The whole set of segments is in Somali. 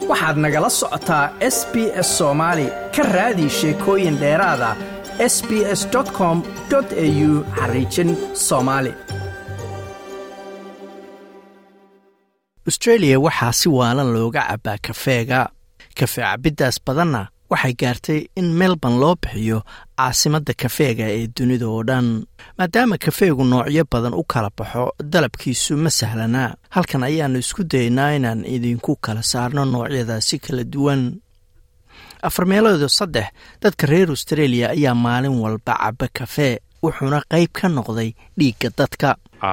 waxaad nagala socotaa s b s soomaali ka raadi sheekooyin dheeraada s b s com au xariijin soomaali austreeliya waxaa si waalan looga cabbaa kafeega kafee cabiddaas badanna waxay gaartay in melbourne loo bixiyo caasimadda kafeega ee dunida oo dhan maadaama kafeegu noocyo badan u kala baxo dalabkiisu ma sahlanaa halkan ayaannu isku dayaynaa inaan idinku kala saarno noocyadaasi kala duwan afar meeloodo saddex dadka reer austreeliya ayaa maalin walba cabba kafee wuxuuna qayb ka noqday dhiigga dadka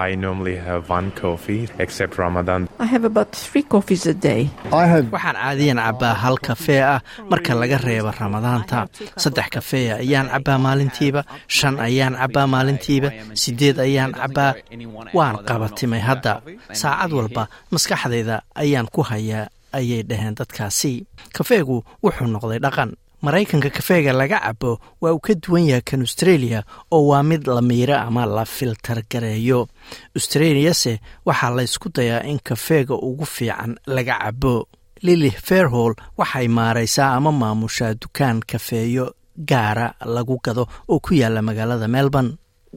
waxaan caadiyan cabbaa hal kafee ah marka laga reebo ramadaanta saddex kafee ayaan cabbaa maalintiiba shan ayaan cabbaa maalintiiba siddeed ayaan cabbaa waan qabatimay hadda saacad walba maskaxdayda ayaan ku hayaa ayay dhaheen dadkaasi kafeegu wuxuu noqday dhaqan maraykanka kafeega laga cabo waa uu ka duwan yahay kan austreeliya oo waa mid la miiro ama la filtar gareeyo austreliyase waxaa laysku dayaa in kafeega ugu fiican laga cabo lili fairhall waxay maaraysaa ama maamushaa dukaan kafeeyo gaara lagu gado oo ku yaala magaalada melbourne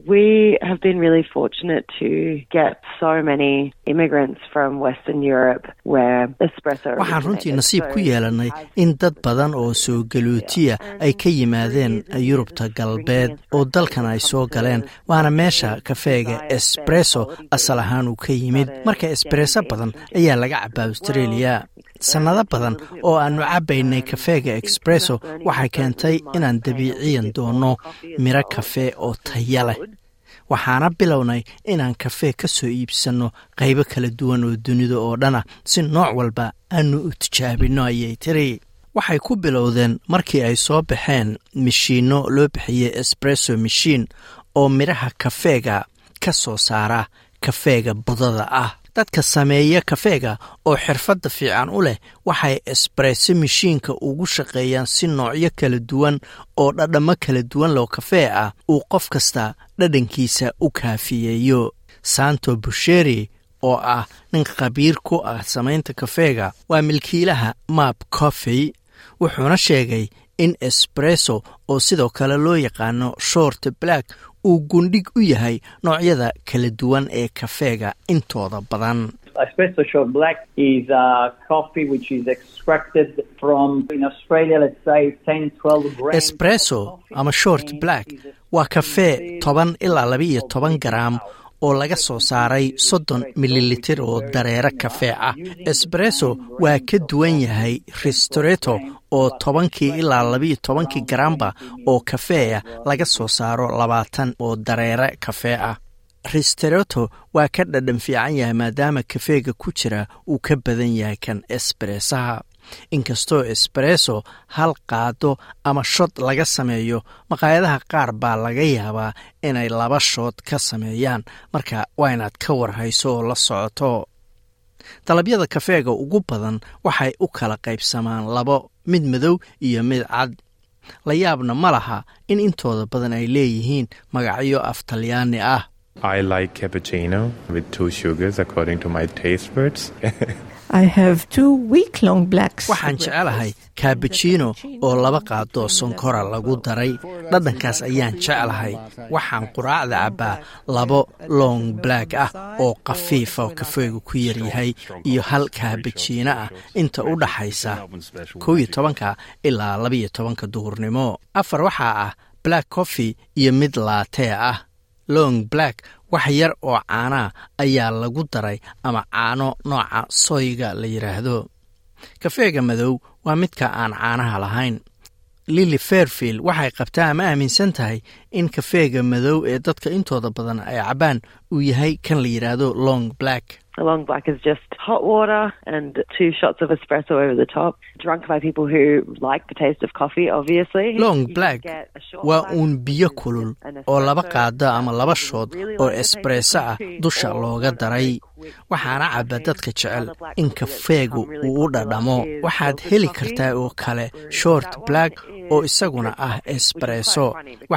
We have been really fortunate to get so many immigrants from Western Europe where espresso waxaan runtii nasiib ku yeelanay in dad badan oo soo galootiya ay ka yimaadeen yurubta galbeed oo dalkan ay soo galeen waana meesha kafeega espresso asal ahaan uu ka yimid marka espresso badan ayaa laga cabaa australia sannado badan oo aannu cabbaynay kafeega expresso waxay keentay inaan dabiiciyan doonno miro kafee oo taya leh waxaana bilownay inaan kafee ka soo iibsanno qaybo kala duwan oo dunida oo dhana si nooc walba aanu u tijaabinno ayay tiri waxay ku bilowdeen markii ay soo baxeen mishiinno loo bixiyey espresso mishiin oo midhaha kafeega ka soo saara kafeega budada ah dadka sameeya kafeega oo xirfadda fiican u leh waxay espresso mishiinka ugu shaqeeyaan si noocyo kala duwan oo dhadhammo kala duwan loo kafee ah uu qof kasta dhadhankiisa u kaafiyeeyo santo busheri oo ah nin khabiir ku ah samaynta kafeega waa milkiilaha map coffey wuxuuna sheegay in espresso oo sidoo kale loo yaqaano short black uu gundhig u yahay noocyada kala duwan ee kafeega intooda badan espresso ama short black waa kafee toban ilaa labaiyo toban garaam oo laga soo saaray soddon mililitir oo dareere kafee ah espresso waa ka duwan yahay restoreto oo tobankii ilaa labaiyo tobankii garaamba oo kafeeya laga soo saaro labaatan oo dareere kafee ah restoreto waa ka dhadhan fiican yahay maadaama kafeega ku jira uu ka badan yahay kan esbresaha inkastoo espresso hal qaado ama shod laga sameeyo maqaayadaha qaar baa laga yaabaa inay laba shood ka sameeyaan marka waa inaad ka warhayso oo la socoto dalabyada kafeega ugu badan waxay u kala qaybsamaan labo mid madow iyo mid cad la yaabna ma laha in intooda badan ay leeyihiin magacyo af talyaani ah waxaan jecelahay kabajino oo laba qaadoo sonkora lagu daray dhadhankaas ayaan jeclahay waxaan quraacda cabbaa labo long black ah oo khafiifa kafeegu ku yaryahay iyo hal kaabajino ah inta u dhaxaysa kow iyo tobanka ilaa labaiyo tobanka duhurnimo afar waxaa ah black coffee iyo mid laatee ah long black wax yar oo caanaa ayaa lagu daray ama caano nooca soyga la yidhaahdo kafeega madow waa midka aan caanaha lahayn lili fairfield waxay qabtaa ama aaminsan tahay in kafeega madow ee dadka intooda badan ay cabbaan uu yahay kan la yidhaahdo long black long black is just hot water and two shots of espresso over the top, drunk by people who like the taste of coffee, obviously. long black waa uun biyo kulul oo laba qaada ama laba shood oo espresso ah dusha looga daray waxaana caba dadka jecel in kafeegu uu u dhadhamo waxaad heli kartaa oo kale short black oo isaguna ah espresso waxaana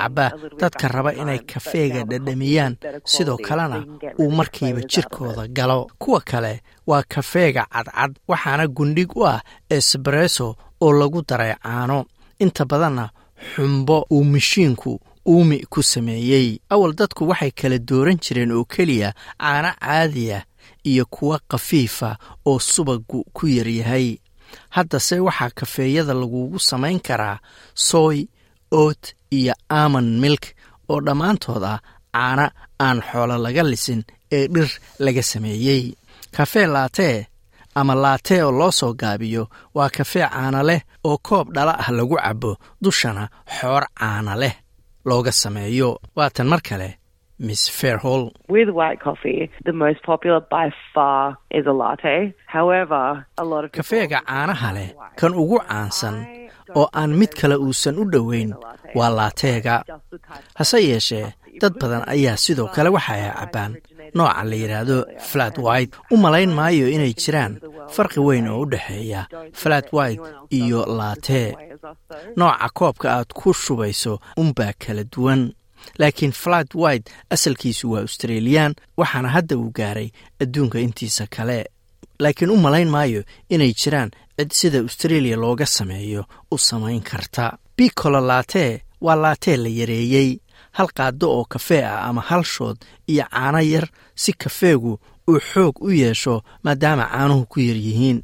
caba dadka raba inay kafeega dhadhamiyaan sidoo kalena uu markiiba jirkooda galo kuwa kale waa kafeega cadcad waxaana gundhig u ah esbresso oo lagu daray caano inta badanna xumbo uu mashiinku uumi ku sameeyey awal dadku waxay kala dooran jireen oo keliya caano caadiya iyo kuwa khafiifa oo subagu ku yaryahay haddase waxaa kafeeyada lagugu samayn karaa soy oat iyo amon milk oo dhammaantood ah caana aan xoolo laga lisin ee dhir laga sameeyey kafee laatee ama laatee oo loo soo gaabiyo waa kafee caana leh oo koob dhala ah lagu cabo dushana xoor caana leh looga sameeyo waatan mar kale miss fairhall With white coffee, the most popular by far is a latte. However, a lot of people kafeega caanaha leh kan ugu caansan oo aan mid kale uusan u dhoweyn waa laateega hase yeeshee dad badan ayaa sidoo kale waxa ay cabbaan nooca la yidhaahdo flat white u malayn maayo inay jiraan farqi weyn oo u dhexeeya flat white iyo laatee nooca koobka aad ku shubayso unbaa kala duwan laakiin flat white asalkiisu waa australiyan waxaana hadda uu gaaray adduunka intiisa kale laakiin u malayn maayo inay jiraan cid sida australia looga sameeyo u samayn karta bicolo laatee waa laatee la yareeyey hal qaado oo kafee ah ama hal shood iyo caano yar si kafeegu uu xoog u yeesho maadaama caanuhu ku yar yihiin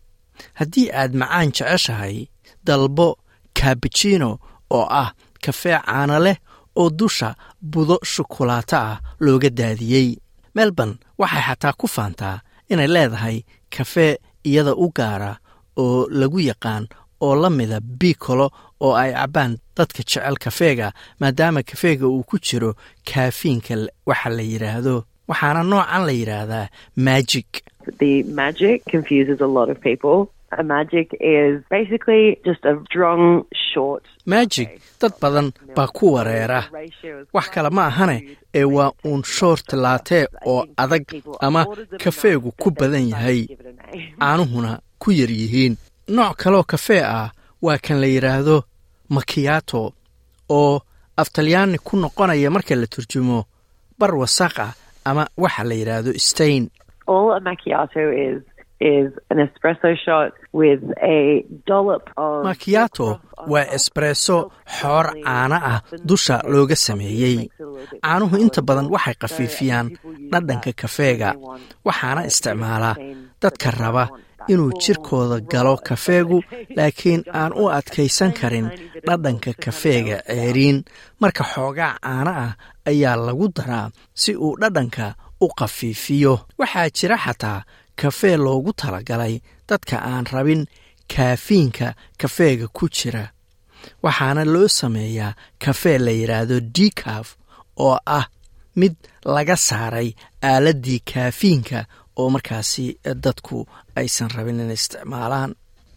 haddii aad macaan jeceshahay dalbo kabijino oo ah kafee caano leh oo dusha budo shukulaato ah looga daadiyey melbourne waxay xataa ku faantaa inay leedahay kafee iyada u gaara oo lagu yaqaan oo la mida bicolo oo ay cabbaan dadka jecel kafeega maadaama kafeega uu ku jiro kaafiinka waxa la yidhaahdo waxaana noocan la yidhaahdaa magic The magic confuses a lot of people. A magic is basically just a strong, short. magic dad badan baa ku wareera wax kale ma ahane ee waa uun short laatee oo adag ama kafeegu ku badan yahay caanuhuna ku yar yihiin nooc kaleoo kafee ah waa kan la yidhaahdo makiyato oo aftalyaani ku noqonaya marka la turjumo bar wasaq ah ama waxa la yidhaahdo stain All a macchiato is is an espresso shot with a dollop of makiyato waa esbresso xoor caano ah dusha looga sameeyey caanuhu inta badan waxay khafiifiyaan dhadhanka kafeega waxaana isticmaalaa dadka raba inuu jirkooda galo kafeegu laakiin aan u adkaysan karin dhadhanka kafeega ceeriin marka xoogaa caano ah ayaa lagu daraa si uu dhadhanka u khafiifiyo waxaa jira xataa kafee loogu talagalay dadka aan rabin kaafiinka kafeega ku jira waxaana loo sameeyaa kafee la yidhaahdo decaf oo ah mid laga saaray aaladdii kaafiinka oo markaasi dadku aysan rabin inay isticmaalaan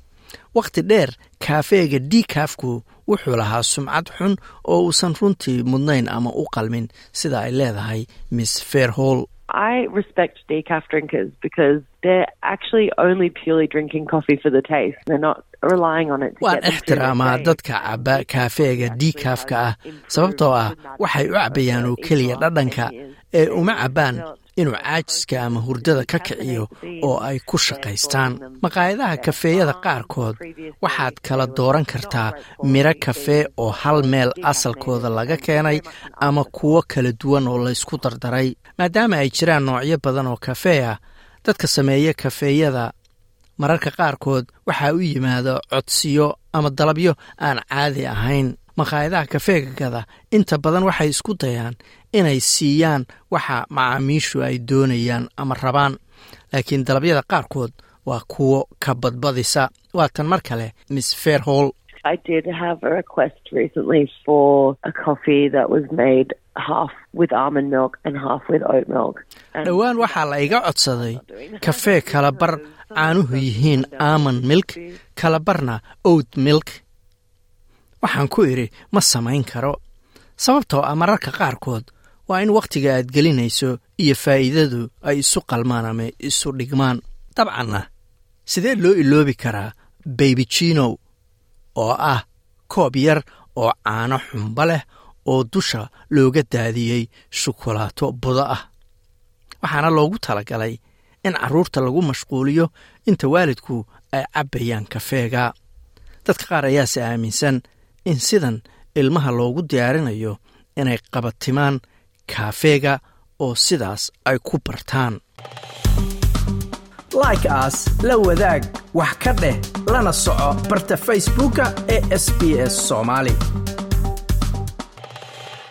wakhti dheer kaafeega decafku wuxuu lahaa sumcad xun oo uusan runtii mudnayn ama u qalmin sida ay leedahay miss fairhall I respect decaf drinkers because they're actually only purely drinking coffee for the taste. They're not relying on it to waan get them through ixtiraamaa their day. dadka caba kaafeega decafka ah sababtoo ah waxay u cabbayaan oo keliya dhadhanka ee uma cabbaan inuu caajiska ama hurdada ka kiciyo oo ay ku shaqaystaan maqaayadaha kafeeyada qaarkood waxaad kala dooran kartaa miro kafee oo hal meel asalkooda laga keenay ama kuwo kala duwan oo laysku dardaray maadaama ay jiraan noocyo badan oo kafee ah dadka sameeya kafeeyada mararka qaarkood waxaa u yimaada codsiyo ama dalabyo aan caadi ahayn maqaayadaha kafeega gada inta badan waxay isku dayaan inay siiyaan waxa macaamiishu ay doonayaan ama rabaan laakiin dalabyada qaarkood waa kuwo ka badbadisa waatan mar kale miss fairhall I did have a request recently for a coffee that was made half with almond milk and half with oat milk. And dhowaan waxaa la iga codsaday kafee kala bar caanuhu yihiin almond milk kala barna oat milk waxaan ku idhi ma samayn karo sababtoo ah mararka qaarkood waa in wakhtiga aad gelinayso iyo faa'iidadu ay isu qalmaan ama isu dhigmaan dabcanna sidee loo iloobi karaa baybijinow oo ah koob yar oo caano xumba leh oo dusha looga daadiyey shukulaato budo ah waxaana loogu talagalay in carruurta lagu mashquuliyo inta waalidku ay cabbayaan kafeega dadka qaar ayaase aaminsan in sidan ilmaha loogu diyaarinayo inay qabatimaan kaafeega oo sidaas ay ku bartaan like aas la wadaag wax ka dheh lana soco barta facebooka ee sb s soomaali